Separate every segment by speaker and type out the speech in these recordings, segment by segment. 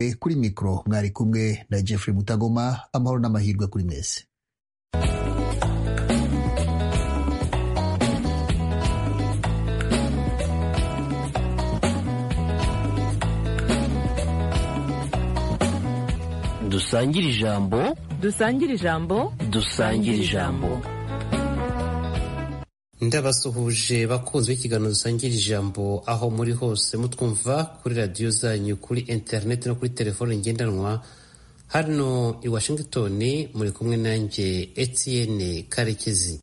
Speaker 1: kuri mikoro mwari kumwe na jeffrey mutagoma amahoro n'amahirwe kuri mwese
Speaker 2: dusangire ijambo
Speaker 3: dusangire ijambo
Speaker 2: dusangire ijambo
Speaker 4: ndabasuhuje bakunzi b'ikiganiro dusangira ijambo aho muri hose mutwumva kuri radiyo zanyu kuri interineti no kuri telefone ngendanwa hano i washington muri kumwe nanjye etienne karekezi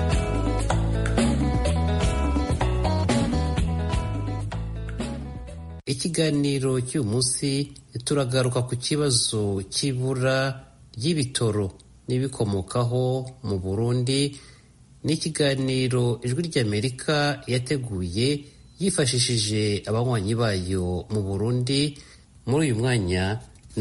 Speaker 4: ikiganiro cy'uyu munsi turagaruka ku kibazo cy'ibura ry'ibitoro n'ibikomokaho mu burundi ni ikiganiro ijwi ry'amerika yateguye yifashishije abanywanyi bayo mu burundi muri uyu mwanya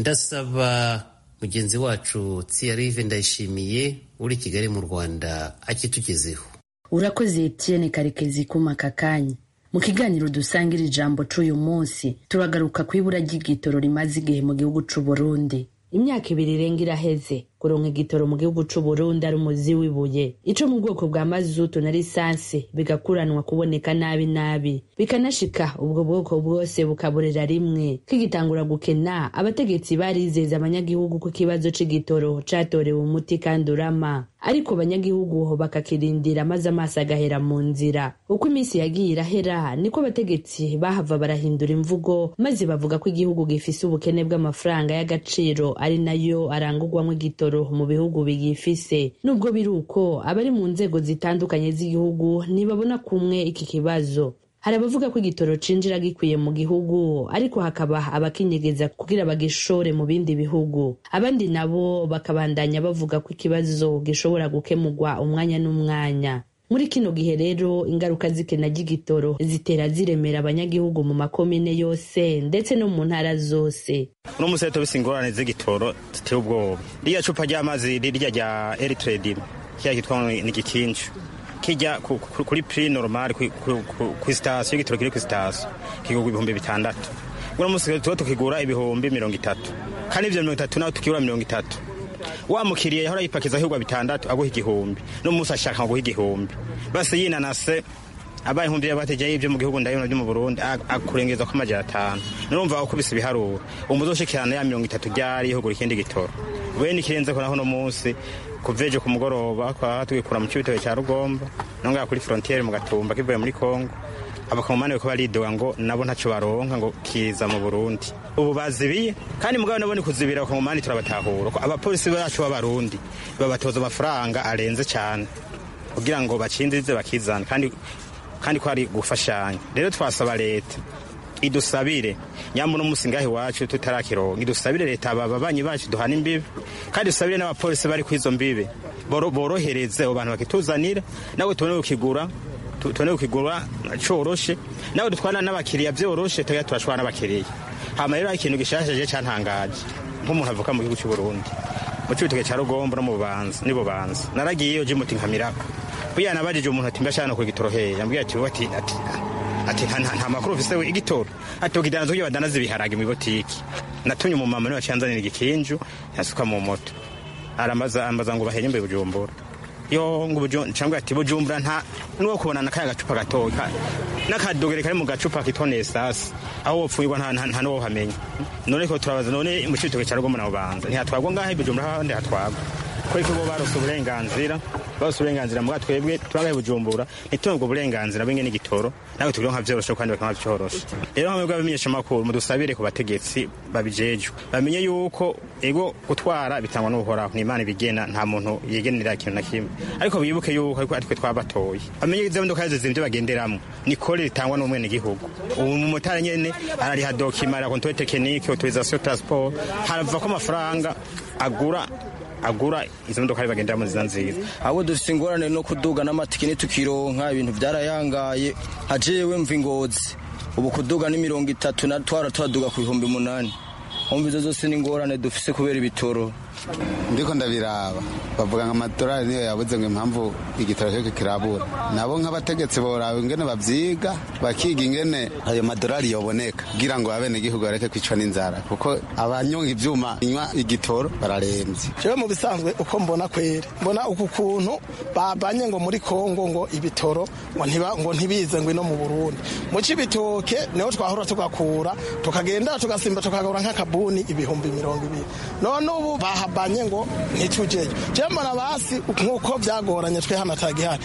Speaker 4: ndasaba mugenzi wacu tsiyarive ndayishimiye uri kigali mu rwanda akitugezeho
Speaker 5: urakoze etienne karekezi kuma aka kanya mu kiganiro dusangira ijambo c'uyu munsi turagaruka ku ibura ry'igitoro rimaze igihe mu gihugu c'u burundi imyaka ibiri irenga iraheze kuronka igitoro mu gihugu c'u Burundi ari umuzi w'ibuye ico mu bwoko bwa mazutu na lisansi bigakuranwa kuboneka nabi nabi bikanashika ubwo bwoko bwose bukaburira rimwe kigitangura gukena abategetsi barizeza abanyagihugu ko ikibazo c'igitoro catorewe umuti kandi urama ariko abanyagihugu bakakirindira maze amaso agahera mu nzira uko iminsi yagiye irahera niko abategetsi bahava barahindura imvugo maze bavuga ko igihugu gifise ubukene bw'amafaranga y'agaciro ari nayo arangurwamo igitoro mu bihugu biyifise nubwo biri uko abari mu nzego zitandukanye z'igihugu ntibabona kumwe iki kibazo hari abavuga ko igitoro cinjira gikwiye mu gihugu ariko hakaba abakinyegeza kugira bagishore mu bindi bihugu abandi nabo bakabandanya bavuga ko ikibazo gishobora gukemurwa umwanya n'umwanya muri kino gihe rero ingaruka z'ikena ry'igitoro zitera ziremera abanyagihugu mu makomine yose ndetse no mu ntara zose
Speaker 6: uno munsi rero tubise ingorane z'igitoro ziteye ubwoba ririya cupa ry'amazi rirya rya eritredi kiriya kitwa ni igikinju kijya kuri piri normal ku sitasiyo igitoro kiri ku sitasiyo kigurwa ibihumbi bitandatu uno munsi tuba tukigura ibihumbi mirongo itatu kandi ibyo mirongo itatu nawe tukigura mirongo itatu wa mukiriya yahora yipakiza ahirwa bitandatu aguha igihumbi n'umunsi ashaka guha igihumbi basi yinanase abaye inkumbi y'abategeye ibyo mu gihugu ndabona byo mu Burundi akurengeza ko amajana atanu nurumva ukubise ibiharuro umuzoshikirana ya mirongo itatu ryari yihugura ikindi gitoro bene ikirenze ko naho no munsi kuveje ku mugoroba kwa tugikura mu cibitoke cya Rugomba nonga kuri frontiere mu gatumba kivuye muri Kongo abakomane ko baridoga ngo nabo ntaco baronka ngo kiza mu Burundi ubu bazibiye kandi mugabo nabo ni kuzibira abakomane turabatahura ko abapolisi bacu b'abarundi babatoza amafaranga arenze cyane kugira ngo bacindize bakizana kandi kandi ko ari gufashanya rero twasaba leta idusabire nyambo no musi ngaho iwacu tutarakironka idusabire leta aba babanyi bacu duhana imbibe kandi dusabire n'abapolisi bari kwizo mbibe borohereze abo bantu bakituzanira nawe tubone kukigura tubone kukigura coroshe nawe dutwana n'abakiriya vyoroshe tuya turashwana n'abakiriya hama rero ikintu gishashaje cantangaje nk'umuntu avuka mu gihugu cy'u Burundi mu cibitoke ca Rugombo no mu Bubanza ni Bubanza naragiyeyo je muti nkamirako buya nabajije umuntu ati mbashana ku gitoro hehe yambwiye ati ati ati ati nta makuru ufise we igitoro ati ukidanza kugira badanaze ibiharage mu botiki natumye umumama niwe acanzanira igikinju yasuka mu moto aramaza ambaza ngo bahenye mbe bujumbura yo ngo bujumbura ati bujumbura nta nuwo kubona nakaya gacupa gatoya n'akadogere kari mu gacupa kitone sasi aho wopfuirwa nta nta nuwo hamenya none ko turabaza none mu citoke cya Rugombo na Bubanza ntihatwagwa ngahe bujumbura handi hatwagwa ko iko bo barose uburenganzira barose uburenganzira mbwa twebwe turagaye bujumbura ntitunge ubwo burenganzira bw'ingene igitoro nawe tubironka vyoroshe kandi bakanka vyoroshe rero hamwe bw'abamenyesha makuru mudusabire ku bategetsi babijejwe bamenye yuko ego gutwara bitangwa n'uhoraho ni imana ibigena nta muntu yigenera ikintu na kimwe ariko bibuke yuko ariko aritwe twabatoye bamenye izo modoka zose zimvye bagenderamwo ni kore ritangwa n'umwene gihugu ubu mumotari nyene arariha dokima la controle technique autorisation transport harava ko amafaranga agura agura izo modoka ari bagenderamo nziza nziza
Speaker 7: ahubwo dufite ingorane no kuduga n'amatike ntitukironka ibintu byarayangaye nka jewe mva ingozi ubu kuduga ni mirongo itatu na twara turaduga ku bihumbi umunani humva izo zose ni ingorane dufise kubera ibitoro
Speaker 3: ndiko ndabiraba bavuga ngo amadolari niyo yabuze ngo impamvu igitoro cyo kirabura nabo nk'abategetsi boraba ingene bavyiga bakiga ingene ayo madolari yoboneka kugira ngo abenegihugu bareke kwicwa n'inzara kuko abanyonga ivyuma inywa igitoro bararemvye
Speaker 8: jewe mu bisanzwe uko mbona kwera mbona uku kuntu babanye ngo muri kongo ngo ibitoro ngo ntiba ngo ntibize ngo ino mu burundi mu cibitoke niho twahora tugakura tukagenda tugasimba tukagura nk'akabuni ibihumbi mirongo ibiri none ubu bahabanye ngo ntitujeyo jewe mbona basi nk'uko vyagoranye twe hano atagihari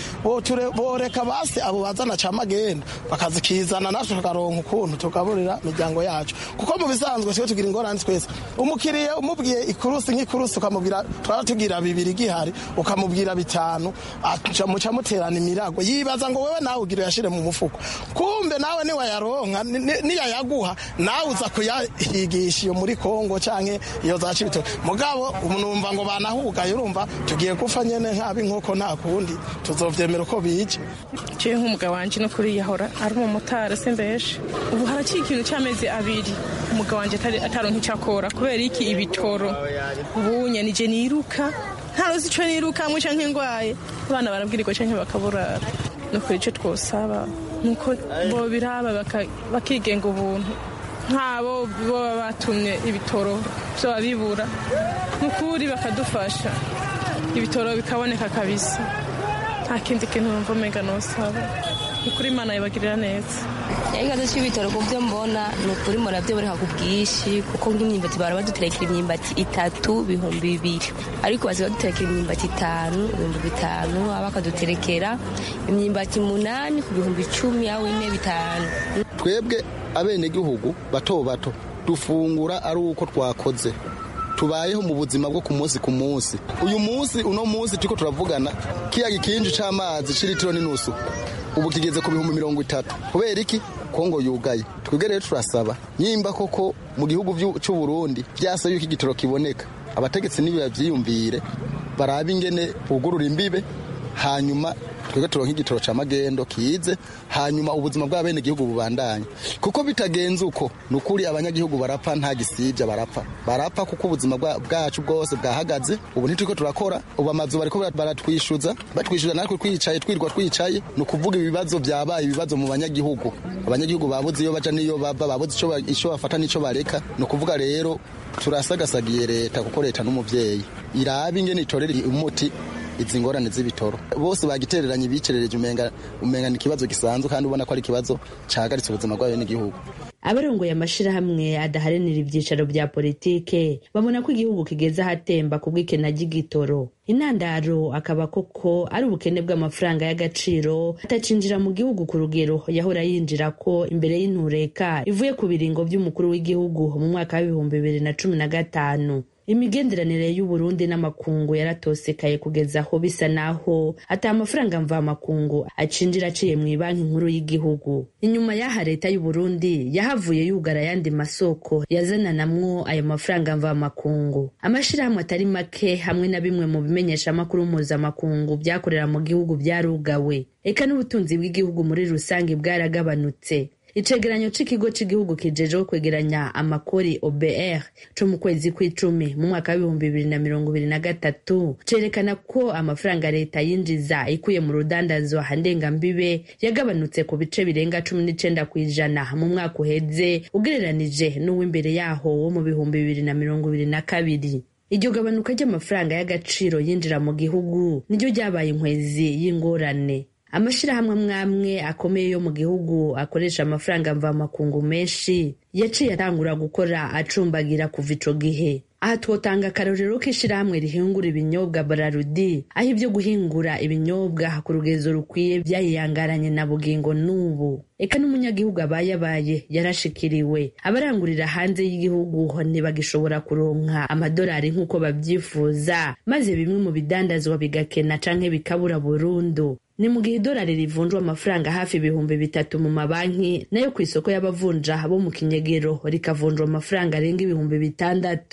Speaker 8: boreka basi abo bazana ca magendo bakazikizana natwe tukaronka ukuntu tugaburira imiryango yacu kuko mu bisanzwe twe tugira ingorane twese umukiriya umubwiye ikurusi nk'ikurusi ukamubwira twara tugira bibiri gihari ukamubwira bitanu muca muterana imirago yibaza ngo wewe nawe ugira uyashire mu mufuko kumbe nawe niwayaronka niyayaguha nawe uza kuyahigisha iyo muri kongo canke iyo za cibito mugabo numva ngo banahugaye urumva tugiye gupfa nyene nk'abi nk'uko nta kundi tuzovyemera uko bije
Speaker 9: jewe nk'umugabo wanje no kuri yahora ari umumotari simbeshe ubu haraciye ikintu c'amezi abiri umugabo wanje ataronka ico akora kubera iki ibitoro ubunye nije niruka ntarozi ico nirukamwe canke ngwaye abana barabwirirwa canke bakaburara no kuri ico twosaba nuko bobiraba bakigenga ubuntu nk'abo boba batumye ibitoro vyoba bibura nukuri bakadufasha ibitoro bikaboneka kabisa nta kindi kintu numva umenga nosaba ukuri imana yibagirira neza
Speaker 10: ikibazo cy'ibitoro ku byo mbona ni ukuri murabyo buriha ku bwinshi kuko nk'imyumbati bara baduterekera imyumbati itatu bihumbi bibiri ariko bazi baduterekera imyumbati itanu ibihumbi bitanu bakaduterekera imyumbati munani ku bihumbi icumi aho ine bitanu
Speaker 11: twebwe abenegihugu bato bato dufungura ari uko twakoze tubayeho mu buzima bwo ku munsi ku munsi uyu munsi uno munsi turiko turavugana kiya gikinji c'amazi c'iritiro n'inusu ubu kigeze ku bihumbi mirongo itatu kubera iki kongo yugaye twebwe rero turasaba nyimba koko mu gihugu c'u Burundi vyasa yuko igitoro kiboneka abategetsi nibi bavyiyumvire barabe ingene bugurura imbibe hanyuma twebwe turonka igitoro ca magendo kize hanyuma ubuzima bw'abenegihugu bubandanye kuko bitagenze uko ni ukuri abanyagihugu barapfa nta gisibya barapfa barapfa kuko ubuzima bwacu bwose bwahagaze ubu ntituriko turakora ubu amazu bariko baratwishyuza batwishyuza natwe twicaye twirwa twicaye ni ukuvuga ibibazo byabaye ibibazo mu banyagihugu abanyagihugu babuze iyo baja n'iyo bava babuze ico bafata n'ico bareka ni ukuvuga rero turasagasagiye leta kuko leta n'umuvyeyi irabe ingene itorera umuti izi ngorane z'ibitoro bose bagitereranye bicerereje umenga umenga ni ikibazo gisanzwe kandi ubona ko ari ikibazo cahagaritse ubuzima bwayo n'igihugu
Speaker 5: abarongoye amashirahamwe adaharanira ivyicaro vya politike babona ko igihugu kigeze ahatemba ku bw'ikena ry'igitoro intandaro akaba koko ari ubukene bw'amafaranga y'agaciro atacinjira mu gihugu ku rugero yahora yinjira ko imbere y'intureka ivuye ku biringo vy'umukuru w'igihugu mu mwaka w'ibihumbi bibiri na cumi na gatanu imigenderanire y'uburundi n'amakungu yaratosekaye kugeza aho bisa naho ata amafaranga mvamakungu acinjira aciye mu banki nkuru y'igihugu inyuma y'aha leta y'uburundi yahavuye yugara ayandi masoko yazananamwo ayo mafaranga mvamakungu amashirahamwe atari make hamwe na bimwe mu bimenyeshamakuru mpuzamakungu byakorera mu gihugu byarugawe eka n'ubutunzi bw'igihugu muri rusange bwaragabanutse icegeranyo c'ikigo c'igihugu kijejeho kwegeranya amakori obr co mu kwezi kw'icumi mu mwaka w'ibihumbi bibiri na mirongo ibiri na gatatu cerekana ko amafaranga leta yinjiza ikuye mu rudandazwa ndengambibe yagabanutse ku bice birenga cumi n'icenda kw'ijana mu mwaka uheze ugereranije n'uw'imbere yaho wo mu bihumbi bibiri na mirongo ibiri na kabiri iryo gabanuka ry'amafaranga y'agaciro yinjira mu gihugu niryo ryabaye inkwezi y'ingorane amashirahamwe amwamwe akomeye yo mu gihugu akoresha amafaranga mvamakungu menshi yaciye atangura gukora acumbagira kuva ico gihe aha twotanga akarorero k'ishirahamwe rihingura ibinyobwa bararudi aho ibyo guhingura ibinyobwa ku rugezo rukwiye byayiyangaranye na bugingo n'ubu eka n'umunyagihugu abayabaye yarashikiriwe abarangurira hanze y'igihugu ntibagishobora kuronka amadolari nk'uko babyifuza maze bimwe mu bidandazwa bigakena canke bikabura burundu ni mu gihe idolari rivunjwa amafaranga hafi ibihumbi bitatu mu mabanki nayo ku isoko y'abavunja bo mu kinyegero rikavunjwa amafaranga arenga ibihumbi bitandatu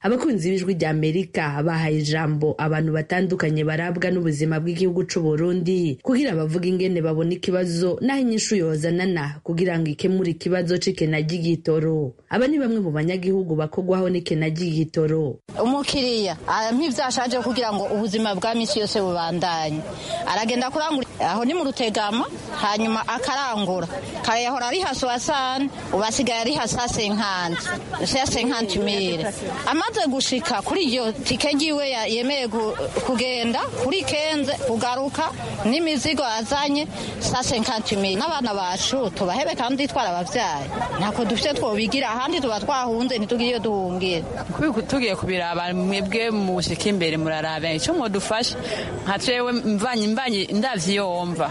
Speaker 5: abakunzi b'ijwi rya amerika bahaye ijambo abantu batandukanye barabwa n'ubuzima bw'igihugu c'u burundi kugira bavuga ingene babona ikibazo n'aho inyishu yozanana kugira ngo ikemure ikibazo c'ikena ry'igitoro aba ni bamwe mu banyagihugu bakogwaho n'ikena ry'igitoro
Speaker 12: umukiriya nk'ivyashaje kugira ngo ubuzima bwa misi yose bubandanye aragenda kurangura aho ni mu rutegama hanyuma akarangura kare yahora ari haso wasane ubasigaye ari hasa senkanti ya senkanti mire amaze gushika kuri iyo tike ngiwe yemeye kugenda kuri kenze kugaruka n'imizigo azanye sa senkanti mire n'abana bacu tubahebe kandi twarabavyaye ntako dufite twobigira ahandi tuba twahunze ntitugire iyo duhungira
Speaker 13: tugiye kubiraba mwebwe mushika imbere muraraba icyo mwodufasha nka jewe mvanye mvanye ndavye iyo wumva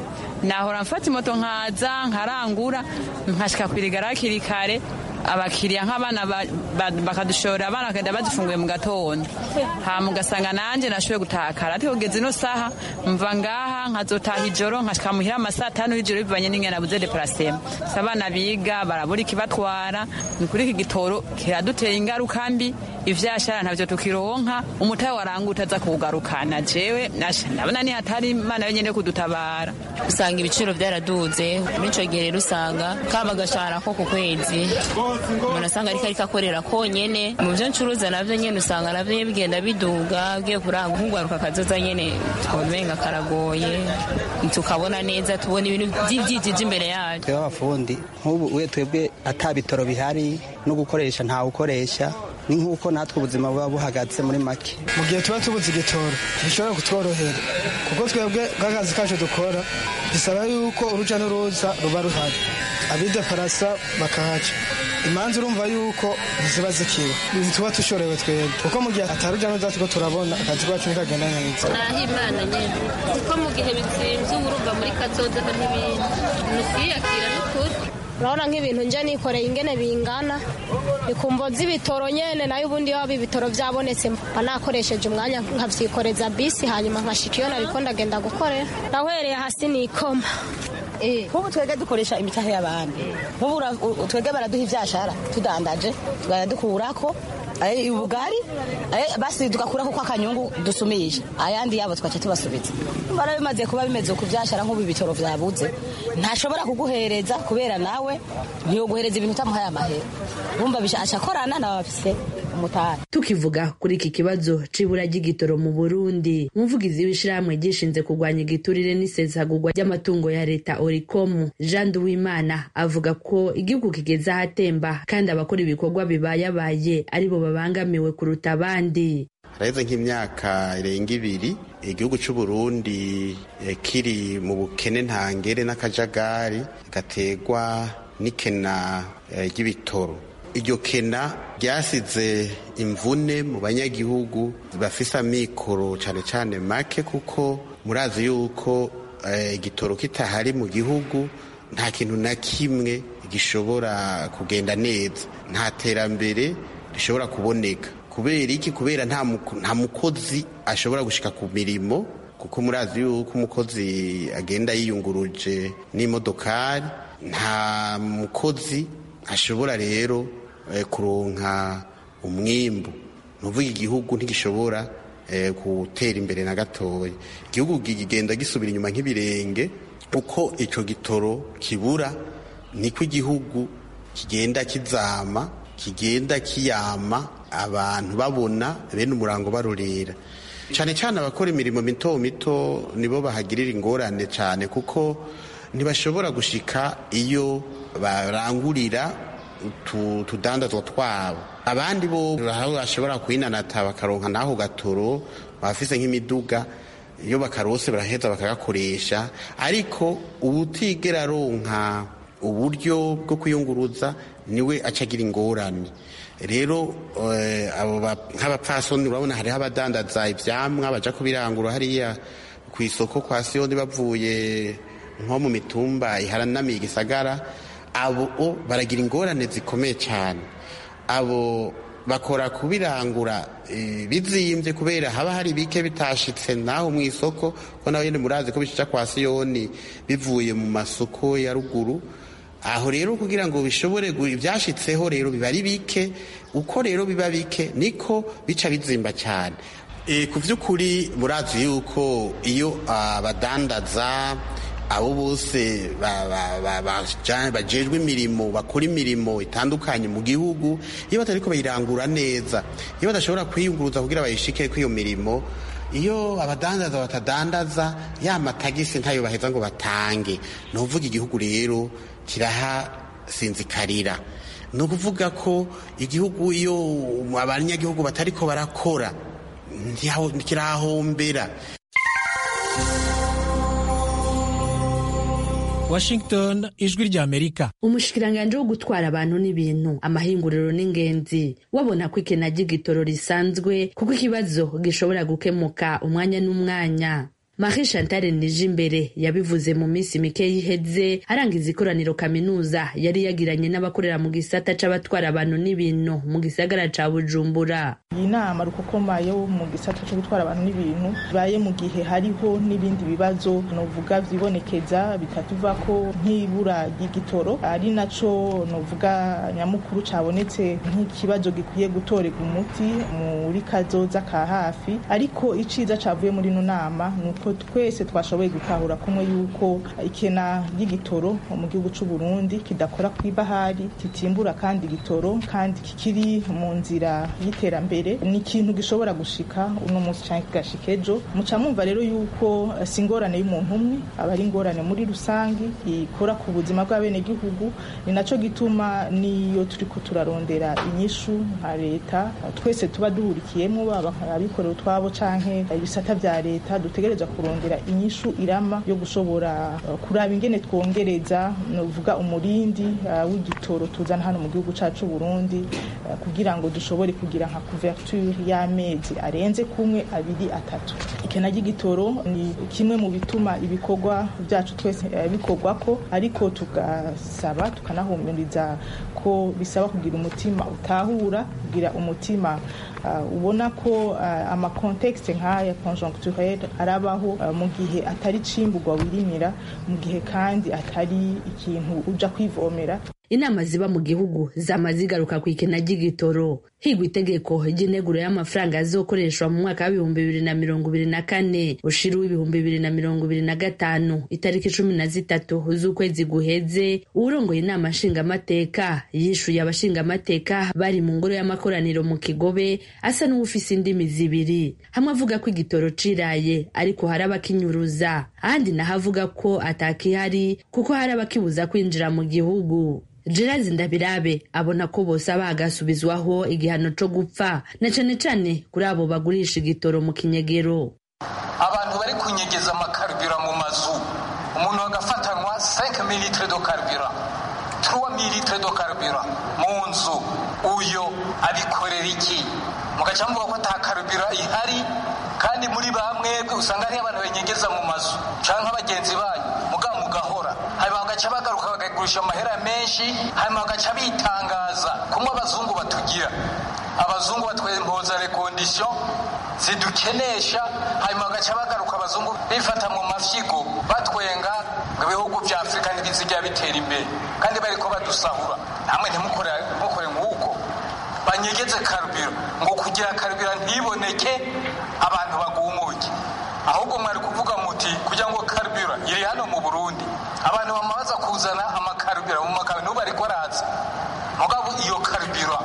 Speaker 13: nahora mfata imoto nkaza nkarangura nkashika kwirigara hakiri kare abakiriya nk'abana bakadushora abana bakagenda badufunguye mu gatondo hama ugasanga nanjye nashoboye gutakara ariko kugeza ino saha mva ngaha nkazotaha ijoro nkashika muhira amasaha atanu y'ijoro bivanye n'ingene nabuze deparasema si abana biga barabura ikibatwara ni kuri iki gitoro kiradutera ingaruka mbi ivyashara ntavyo tukironka umutahe waranguta aza kuwugarukana jewe ndabona ni hatari imana yenyene kudutabara
Speaker 14: usanga ibiciro vyaraduze muri ico gihe rero usanga kaba agashahara ko ku kwezi umuntu asanga ariko ariko akorera konyene mu vyo ncuruza navyo nyene usanga navyo bigenda biduga ugiye kuranga nk'ugwaruka akazoza nyene twomenga karagoye tukabona neza tubona ibintu vy'ivyijiji imbere yacu
Speaker 15: twebwe abafundi nk'ubu we twebwe ata bitoro bihari no gukoresha ntawukoresha ni nk'uko natwe ubuzima buba buhagaze muri make
Speaker 8: mu gihe tuba tubuze igitoro ntibishobora kutworohera kuko twebwe nk'akazi kacu dukora bisaba yuko uruja n'uruza ruba ruhari abideparasa bakahaca imanza urumva yuko ntiziba zikiwe ntituba dushorewe twebwe kuko mu gihe ataruja n'uruza turiko turabona akazi kacu ntikagenda neza
Speaker 16: naho imana nyene kuko mu gihe bizimvye urumva muri kazoza ho n'ibindi nukiyakira n'ukuri
Speaker 17: urabona nk'ibintu nje nikoreye ingene bingana ikumvo z'ibitoro nyene nayo ubundi waba ibitoro vyabonetse mba nakoresheje umwanya nkavyikoreza bisi hanyuma nkashika iyo nariko ndagenda gukorera nahereye hasi nikoma
Speaker 12: nk'ubu twebwe dukoresha imitahe y'abandi nk'ubu twebwe baraduha ivyashara tudandaje tukayadukurako ubugari basi tugakurako ko akanyungu dusumisha ayandi yabo tugaca tubasubiza bara bimaze kuba bimeze ku vyashara nk'ubu ibitoro vyabuze ntashobora kuguhereza kubera nawe ntiyoguhereza ibintu utamuhaye amahera bumva aca akorana nawe bafise umutari
Speaker 5: tukivuga kuri iki kibazo c'ibura ry'igitoro mu burundi umuvugizi w'ishirahamwe gishinze kurwanya igiturire n'isesagurwa ry'amatungo ya leta orikomu jean duwimana avuga ko igihugu kigeze ahatemba kandi abakora ibikorwa bibayabaye aribo babangamiwe kuruta abandi
Speaker 18: haraheze nk'imyaka irenga ibiri igihugu cy'u Burundi kiri mu bukene ntangere n'akajagari gategwa n'ikena ry'ibitoro iryo kena ryasize imvune mu banyagihugu bafise amikoro cyane cyane make kuko murazi yuko igitoro kitahari mu gihugu nta kintu na kimwe gishobora kugenda neza nta terambere rishobora kuboneka kubera iki kubera nta mukozi ashobora gushika ku mirimo kuko murazi yuko umukozi agenda yiyunguruje n'imodokari nta mukozi ashobora rero kuronka umwimbu nuvuga igihugu ntigishobora gutera imbere na gatoya igihugu kigenda gisubira inyuma nk'ibirenge uko icyo gitoro kibura niko igihugu kigenda kizama kigenda kiyama abantu babona bene umurango barurira cyane cyane abakora imirimo mito mito nibo bahagirira ingorane cyane kuko ntibashobora gushika iyo barangurira utudandazwa twabo abandi bo bashobora kwinanata bakaronka n'aho gatoro bafise nk'imiduga iyo bakarose baraheza bakagakoresha ariko ubutigera aronka uburyo bwo kwiyunguruza niwe acagira ingorane rero nk'abapfasoni urabona hariho abadandaza ivyamwa baja kubirangura hariya ku isoko kwa siyoni bavuye nko mu mitumba iharanamiye igisagara abo baragira ingorane zikomeye cyane abo bakora kubirangura bizimbye kubera haba hari bike bitashitse naho mu isoko ko nawe nyine murazi ko bishica kwa siyoni bivuye mu masoko ya ruguru aho rero kugira ngo bishobore ibyashitseho rero biba ari bike uko rero biba bike niko bica bizimba cyane ku by'ukuri murazi yuko iyo abadandaza abo bose bajejwe imirimo bakora imirimo itandukanye mu gihugu iyo batari ko bayirangura neza iyo badashobora kwiyunguruza kugira bayishike kw'iyo mirimo iyo abadandaza batadandaza ya matagisi ntayo baheza ngo batange ni ukuvuga igihugu rero kirahasinzikarira ni ukuvuga ko igihugu iyo abanyagihugu batari ko barakora kirahombera
Speaker 19: Washington ijwi rya Amerika
Speaker 5: umushikiranganje wo gutwara abantu n'ibintu amahinguriro n'ingenzi wabona ko ikena ry'igitoro risanzwe kuko ikibazo gishobora gukemuka umwanya n'umwanya Marie Chantal Nijimbere yabivuze mu minsi mike yiheze arangiza ikoraniro kaminuza yari yagiranye n'abakorera mu gisata c'abatwara abantu n'ibintu mu gisagara ca Bujumbura.
Speaker 20: Iyi nama rukokoma yo mu gisata co gutwara abantu n'ibintu baye mu gihe hariho n'ibindi bibazo novuga vyibonekeza bitatuva ko nk'ibura ry'igitoro ari naco novuga nyamukuru cabonetse nk'ikibazo gikwiye gutorerwa umuti muri kazoza ka hafi ariko iciza cavuye muri ino nama nuko twese twashoboye gutahura kumwe yuko ikena ry'igitoro mu gihugu cy'u Burundi kidakora ku ibahari kitimbura kandi igitoro kandi kikiri mu nzira y'iterambere ni ikintu gishobora gushika uno munsi cyangwa kigashika ejo muca mwumva rero yuko si ingorane y'umuntu umwe aba ari ingorane muri rusange ikora ku buzima bw'abenegihugu ni naco gituma niyo turiko turarondera inyishu nka leta twese tuba duhurikiyemo baba abikorera utwabo canke ibisata vya leta dutegerezwa kurondera inyishu irama yo gushobora uh, kuraba ingene twongereza novuga umurindi uh, w'igitoro tuzana hano mu gihugu cacu Burundi uh, kugira ngo dushobore kugira nka couverture y'amezi arenze kumwe abiri atatu ikena ry'igitoro ni kimwe mu bituma ibikorwa byacu twese bikorwako ariko tugasaba tukanahumuriza ko bisaba kugira umutima utahura kugira umutima ubona ko amakontekste nk'aya conjoncturel arabaho mu gihe atari cimburwa wirimira mu gihe kandi atari ikintu uja kwivomera
Speaker 5: inama ziba mu gihugu zama zigaruka ku ikena ry'igitoro higwa itegeko ry'integuro y'amafaranga azokoreshwa mu mwaka w'ibihumbi bibiri na mirongo ibiri na kane ushira w'ibihumbi bibiri na mirongo ibiri na gatanu itariki cumi na zitatu z'ukwezi guheze uwurongoye inama nshingamateka yishuye abashingamateka bari mu ngoro y'amakoraniro mu kigobe asa n'uwufise indimi zibiri hamwe avuga ko igitoro ciraye ariko hari abakinyuruza ahandi naho avuga ko atakihari kuko hari abakibuza kwinjira mu gihugu Gerard Ndabirabe abona ko bose bagasubizwaho igihano co gupfa na cane cane kuri abo bagurisha igitoro mu kinyegero
Speaker 21: abantu bari kunyegeza amakarubira mu mazu umuntu agafatanwa 5 mililitre do karubira 3 mililitre do karubira mu nzu uyo abikorera iki mugaca muvuga ko ata karubira ihari kandi muri bamwe usanga hariho abantu banyegeza mu mazu canke abagenzi banyu mugabo mugahora hanyuma bagaca bagaruka bakagurisha amahera menshi hanyuma bagaca bitangaza kumwe abazungu batugira abazungu batwempoza rekondisiyo zidukenesha hanyuma bagaca bagaruka abazungu bifata mu mafyigo batwenga ngo ibihugu vya afurika ntibizijya bitera imbere kandi bariko badusahura namwe ntimukore nk'uko banyegeze karubiro ngo kugira karubiro ntiboneke abantu bagumuke ahubwo mwari kuvuga muti kugira ngo karubiro iri hano mu burundi abantu bamaze kuzana amakarubiro mu makabi n'ubu ariko araza mugabo iyo karubiro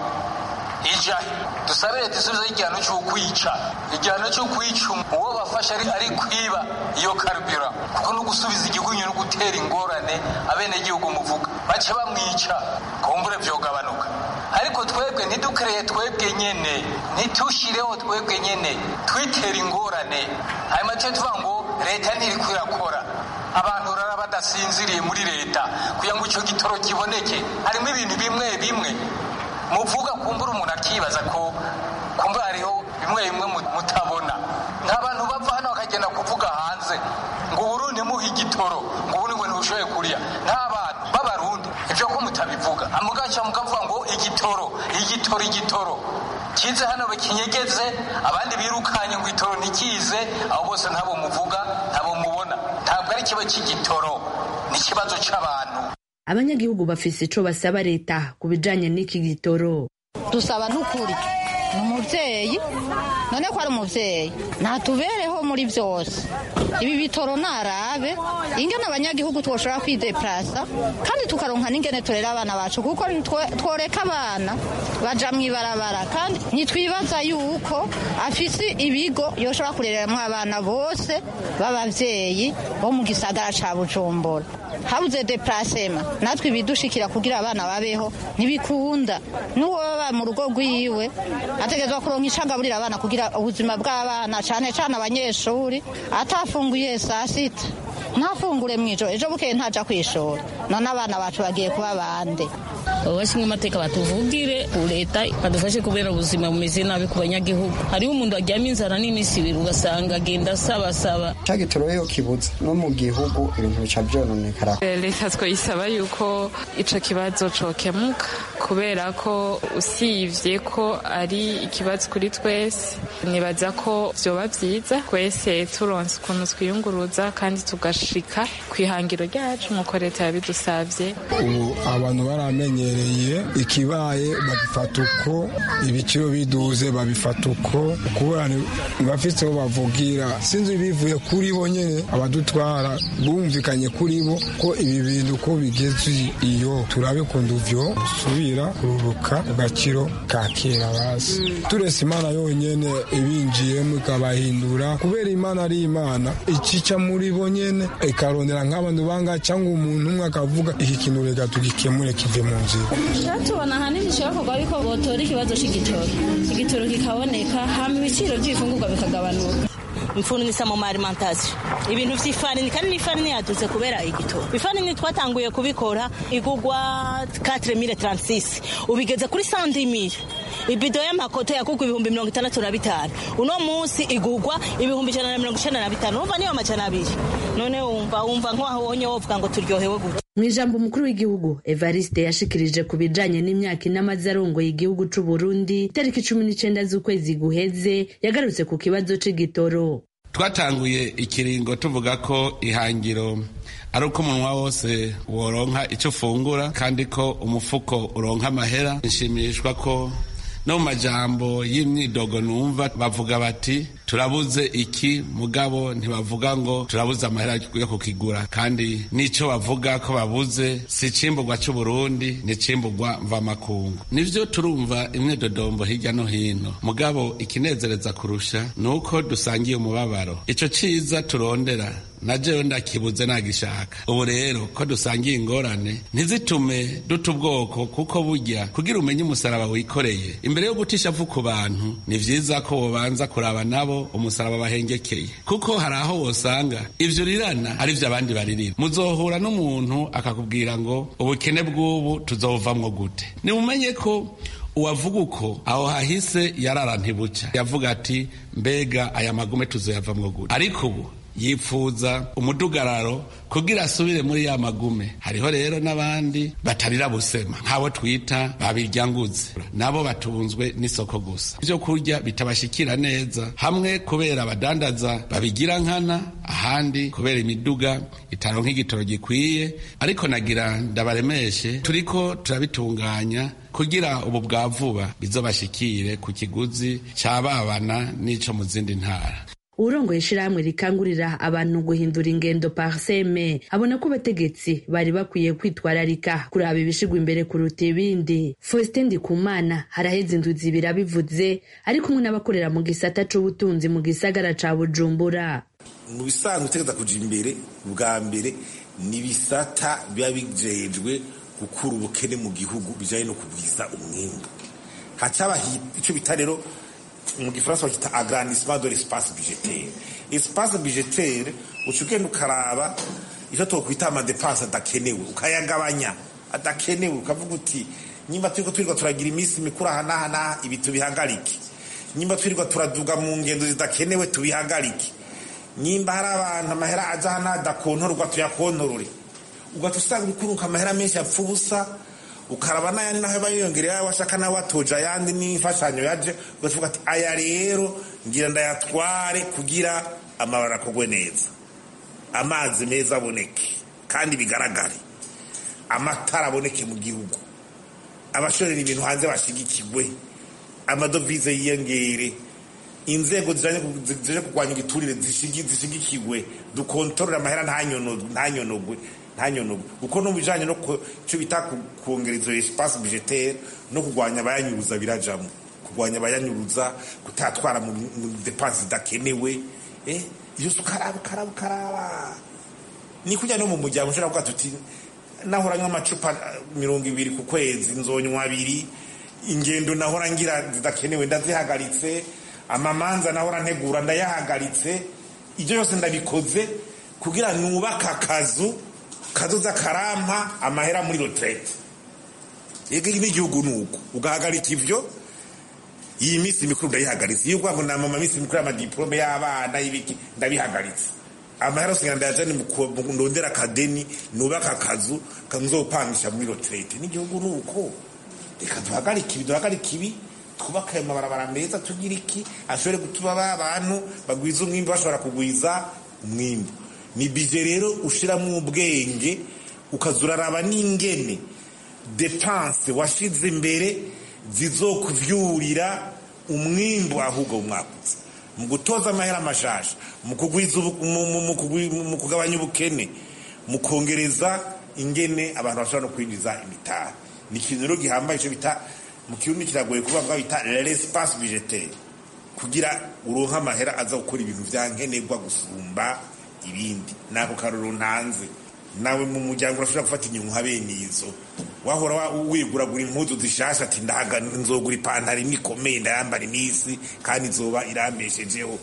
Speaker 21: ija dusabe leta isubizo igihano cy'ukwica igihano cy'ukwica uwo bafashe ari ari kwiba iyo karubira kuko no gusubiza igihugu no gutera ingorane abene igihugu muvuga bace bamwica kumbure vyogabanuka ariko twebwe ntidukereye twebwe nyene ntitushireho twebwe nyene twitera ingorane hanyuma tuye tuvuga ngo leta ntiri kwirakora abantu rara badasinziriye muri leta kugira ngo icyo gitoro kiboneke harimo ibintu bimwe bimwe muvuga kumbura umuntu akibaza ko kumbura hariho bimwe bimwe mutabona nk'abantu bava hano bakagenda kuvuga hanze ngo uburundi muhe igitoro ngo ubundi ngo ntibushoboye kurya nk'abantu b'abarundi ibyo ko mutabivuga amugaca mukavuga ngo igitoro igitoro igitoro kize hano bakinyegeze abandi birukanye ngo itoro ntikize abo bose ntabo muvuga ntabo mubona ntabwo ari ikibazo cy'igitoro ni ikibazo cy'abantu
Speaker 5: abanyagihugu bafise ico basaba leta ku bijanye n'iki gitoro
Speaker 12: dusaba n'ukuri ni umubyeyi none ko ari umubyeyi ntatubereho muri byose ibi bitoro narabe ingene abanyagihugu twoshobora kwideplasa kandi tukaronka n'ingene turera abana bacu kuko tworeka abana baja mu ibarabara kandi ntitwibaza yuko afise ibigo yoshobora kurereramwo abana bose b'abavyeyi bo mu gisagara ca bujumbura habuze deplasema natwe ibidushikira kugira abana babeho ntibikunda n'uwo baba mu rugo rwiwe ategerezwa kuronka icagaburira abana kugira ubuzima bw'abana cane cane abanyeshuri atafunguye saa sita ntafungure mw'ijoro ejo bukeye ntaja kw'ishuri none abana bacu bagiye kuba bande
Speaker 1: abashinzwe amateka batuvugire leta badufashe kubera ubuzima bumeze nabi ku banyagihugu hariho umuntu aryama inzara n'iminsi ibiri ugasanga agenda asabasaba
Speaker 22: ca gitoro iyo kibuze no mu gihugu ibintu bica vyononekara
Speaker 23: leta twoyisaba yuko ico kibazo cokemuka kubera ko usivye ko ari ikibazo kuri twese nibaza ko vyoba vyiza twese turonse ukuntu twiyunguruza kandi tugashika kw'ihangiro ryacu nk'uko leta yabidusavye
Speaker 24: ubu abantu baramenyereye ikibaye babifata uko ibiciro biduze babifata uko kubera ntibafite aho bavugira sinzi bivuye kuri bo nyene abadutwara bumvikanye kuri bo ko ibi bintu ko bigeze iyo turabe kundu vyo subira kururuka ku gaciro ka kera basi turese imana yonyene ibinjiyemo ikabahindura kubera imana ari imana ikica muri bo nyene ikarondera nk'abantu banga cyangwa umuntu umwe akavuga iki kintu reka tugikemure kive mu nzira
Speaker 1: tubona ahanini bishoboka ariko botora ikibazo c'igitoro igitoro kikaboneka hama ibiciro by'ibifungurwa bikagabanuka
Speaker 25: mfunisa mu alimentation ibintu vy'ifarini kandi n'ifarini yadutse kubera igitoro ifarini twatanguye kubikora igugwa 4036 ubigeze kuri 100000 ibido y'amakoto yakugwa ibihumbi mirongo itandatu na bitanu uno munsi igugwa ibihumbi ijana na mirongo icenda na bitanu urumva niyo amajana abiri none wumva wumva nk'wahonye wovuga ngo turyohewe gute
Speaker 5: mu ijambo umukuru w'igihugu evariste yashikirije ku bijanye n'imyaka inamaze arongoye igihugu c'u burundi tariki cumi n'icenda z'ukwezi guheze yagarutse ku kibazo c'igitoro
Speaker 26: twatanguye ikiringo tuvuga ko ihangiro ari uko umunwa wose woronka icyo ufungura kandi ko umufuko uronka amahera nshimishwa ko no mu majambo y'imyidogo numva bavuga bati turabuze iki mugabo ntibavuga ngo turabuze amahera yo kukigura kandi n'ico bavuga ko babuze si icimburwa c'uburundi ni icimburwa mvamakungu nivyo turumva imyidodombo hirya no hino mugabo ikinezereza kurusha ni uko dusangiye umubabaro ico ciza turondera na jewe ndakibuze nagishaka ubu rero ko dusangiye ingorane ntizitume duta ubwoko kuko burya kugira umenye umusaraba wikoreye imbere yo gutisha vu ku bantu ni vyiza ko wobanza kuraba nabo umusaraba bahengekeye kuko hari aho wosanga ivyo rirana ari vyo abandi baririra muzohura n'umuntu akakubwira ngo ubukene bw'ubu tuzovamwo gute nimumenye ko uwavuga uko aho hahise yarara ntibuca yavuga ati mbega aya magume tuzoyavamwo gute ariko ubu yipfuza umudugararo kugira asubire muri ya magume hariho rero n'abandi batarira busema nk'abo twita babiryanguze nabo batunzwe n'isoko gusa ibyo kurya bitabashikira neza hamwe kubera abadandaza babigira nkana ahandi kubera imiduga itaronka igitoro gikwiye ariko nagira ndabaremeshe turiko turabitunganya kugira ubu bwa vuba bizobashikire ku kiguzi cababana n'ico mu zindi ntara
Speaker 5: urongoye ishirahamwe rikangurira abantu guhindura ingendo parseme abona ko abategetsi bari bakwiye kwitwararika kuraba ibishigwa imbere kuruta ibindi faustin ndikumana haraheze indwi zibiri abivuze ari kumwe n'abakorera mu gisata c'ubutunzi mu gisagara ca bujumbura
Speaker 27: mu bisanzwe utegeza kuja imbere bwa mbere ni ibisata biba bijejwe gukura ubukene mu gihugu bijanye no kugwiza umwimbu hacaba ico bita rero mu gifaransa bakita agrandissement de l'espace budgetaire espace budgetaire uca ugenda ukaraba icyo twokwita amadepanse adakenewe ukayagabanya adakenewe ukavuga uti nyimba turiko twirirwa turagira iminsi mikuru aha n'aha n'aha ibi tubihagarike nyimba twirirwa turaduga mu ngendo zidakenewe tubihagarike nyimba hari abantu amahera aja aha n'aha adakontorwa tuyakontorore ugaca usanga urikuruka amahera menshi yapfa ubusa ukaraba n'ayandi naho aba yiyongereye washaka nawe watoje ayandi n'imfashanyo yaje ugavuga ati aya rero ngira ndayatware kugira amabara akogwe neza amazi meza aboneke kandi bigaragare amatara aboneke mu gihugu abashorera ibintu hanze bashigikirwe amadovize yiyongere inzego zije kurwanya igiturire zishigikirwe dukontorora amahera ntanyonogwe ntanyonogwe kuko no mu bijanye no cyo bita kuongera izo espace budgetaire no kurwanya abayanyuruza birajamo kurwanya abayanyuruza kutatwara mu depense zidakenewe eh iyo ukaraba ukaraba ukaraba ni kujya no mu muryango ushobora kuvuga tuti nahora nywa amacupa mirongo ibiri ku kwezi nzonywa abiri ingendo nahora ngira zidakenewe ndazihagaritse amamanza nahora ntegura ndayahagaritse ibyo byose ndabikoze kugira nubake akazu kazoza karampa amahera muri retraite yego n'igihugu ni uko ugahagarika ibyo iyi minsi mikuru ndayihagaritse iyo uvuga ngo nama minsi mikuru y'amadiplome y'abana y'ibiki ndabihagaritse amahera yose ndayajane mu ndondera akadeni nubaka akazu kanzopangisha muri retraite n'igihugu ni uko reka duhagarike ibi duhagarike ibi twubake ayo mabarabara meza tugira iki ashobore gutuma ba bantu bagwiza umwimbu bashobora kugwiza umwimbu ni bije rero ushiramo ubwenge ukazuraraba n'ingene depanse washize imbere zizokuvyurira umwimbu ahubwo mwakutse mu gutoza amahera amashasha mu kugabanya ubukene mu kongereza ingene abantu bashobora no kwinjiza imitahe ni ikintu rero gihambaye icyo bita mu kirundi kiragoye kuvuga bita l'espace budgetaire kugira uronke amahera aza gukora ibintu vya nkenerwa gusumba ibindi nako karoro ntanze nawe mu muryango urashobora gufata inyungu bene izo wahora wiguragura impuzu zishasha ati ndaga nzogura ipantaro imwe ikomeye ndayambara iminsi kandi izoba irambeshejeho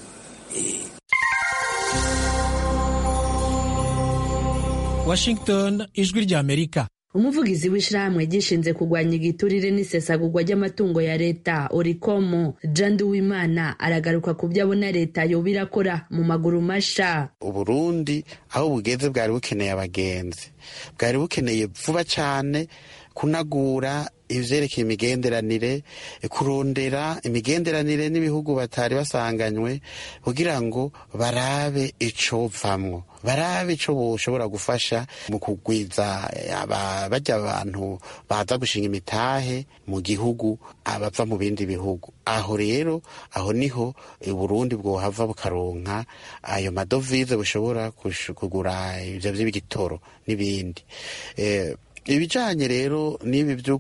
Speaker 19: washington ijwi ry'amerika
Speaker 5: umuvugizi w'ishyirahamwe gishinze kurwanya igiturire n'isesagurwa ry'amatungo ya leta orikomo jandu wimana aragaruka ku byo abona leta yoba irakora mu maguru masha
Speaker 18: uburundi aho bugeze bwari bukeneye abagenzi bwari bukeneye vuba cyane kunagura ivyerekeye imigenderanire kurondera imigenderanire n'ibihugu batari basanganywe kugira ngo barabe icovamwo barabe ico boshobora gufasha mu kugwiza bajya abantu baza gushinga imitahe mu gihugu abava mu bindi bihugu aho rero aho niho uburundi bwohava bukaronka ayo madovize bushobora kugura ivyo vy'ibigitoro n'ibindi ibijanye rero n'ibi byo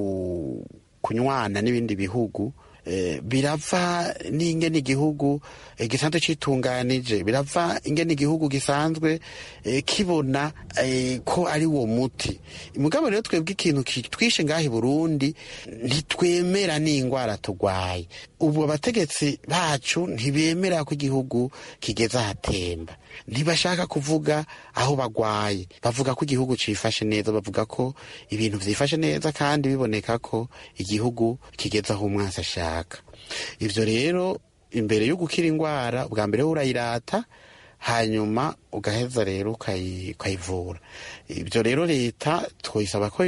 Speaker 18: kunywana n'ibindi bihugu birava n'ingene igihugu gisanzwe citunganije birava ingene igihugu gisanzwe kibona ko ari wo muti mugabo rero twebwe ikintu twishe ngaho i burundi ntitwemera n'indwara turwaye ubu abategetsi bacu ntibemera ko igihugu kigeze ahatemba ntibashaka kuvuga aho bagwaye bavuga ko igihugu cifashe neza bavuga ko ibintu vyifashe neza kandi biboneka ko igihugu kigeze aho umwansi ashaka ivyo rero imbere yo gukira indwara bwa mbere urayirata hanyuma ugaheza rero ukayivura ibyo rero leta twayisaba ko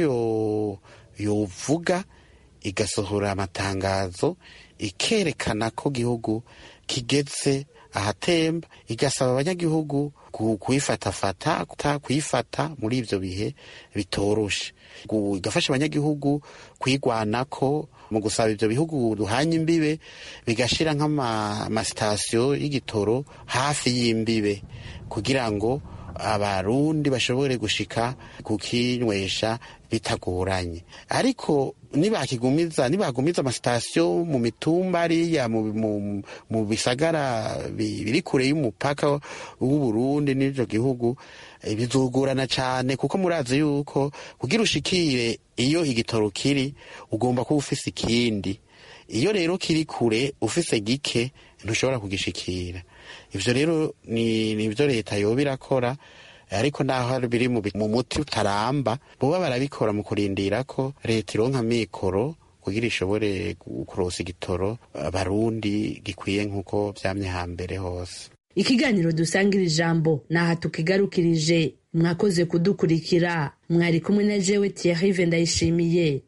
Speaker 18: yovuga igasohora amatangazo ikerekana ko igihugu kigeze ahatemba igasaba abanyagihugu kuyifatafata kuyifata muri ibyo bihe bitoroshe igafasha abanyagihugu kwigwanako mu gusaba ibyo bihugu duhanye imbibe bigashyira nk'amasitasiyo y'igitoro hafi y'imbibe kugira ngo abarundi bashobore gushika kukinywesha bitagoranye ariko nibakigumiza nibagumiza amasitasiyo mu mitumba ariya mu bisagara biri kure y'umupaka w'uburundi n'icyo gihugu bizogorana cyane kuko murazi yuko kugira ushikire iyo igitoro kiri ugomba kuba ufise ikindi iyo rero kiri kure ufise gike ntushobora kugishikira ivyo rero ni nivyo leta yoba irakora ariko naho biri mu muti utaramba boba barabikora mu kurindira ko leta ironka mikoro kugira ishobore kurosa igitoro abarundi gikwiye nk'uko vyamye hambere hose
Speaker 5: ikiganiro dusangira ijambo naha tukigarukirije mwakoze kudukurikira mwari kumwe na jewe Thierry ndayishimiye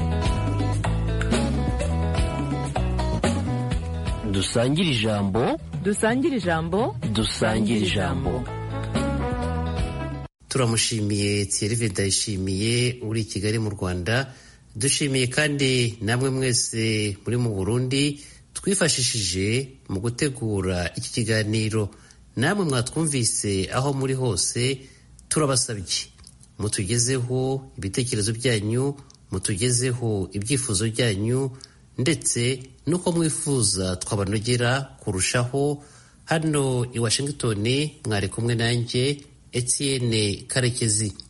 Speaker 2: dusangire ijambo dusangire ijambo
Speaker 3: dusangire ijambo turamushimiye Thierry ndayishimiye uri i kigali mu rwanda dushimiye kandi namwe mwese muri mu burundi twifashishije mu gutegura iki kiganiro namwe mwatwumvise aho muri hose turabasabye mutugezeho ibitekerezo byanyu mutugezeho ibyifuzo byanyu ndetse n'uko mwifuza twabanogera kurushaho hano i washington mwari kumwe nanjye etienne karekezi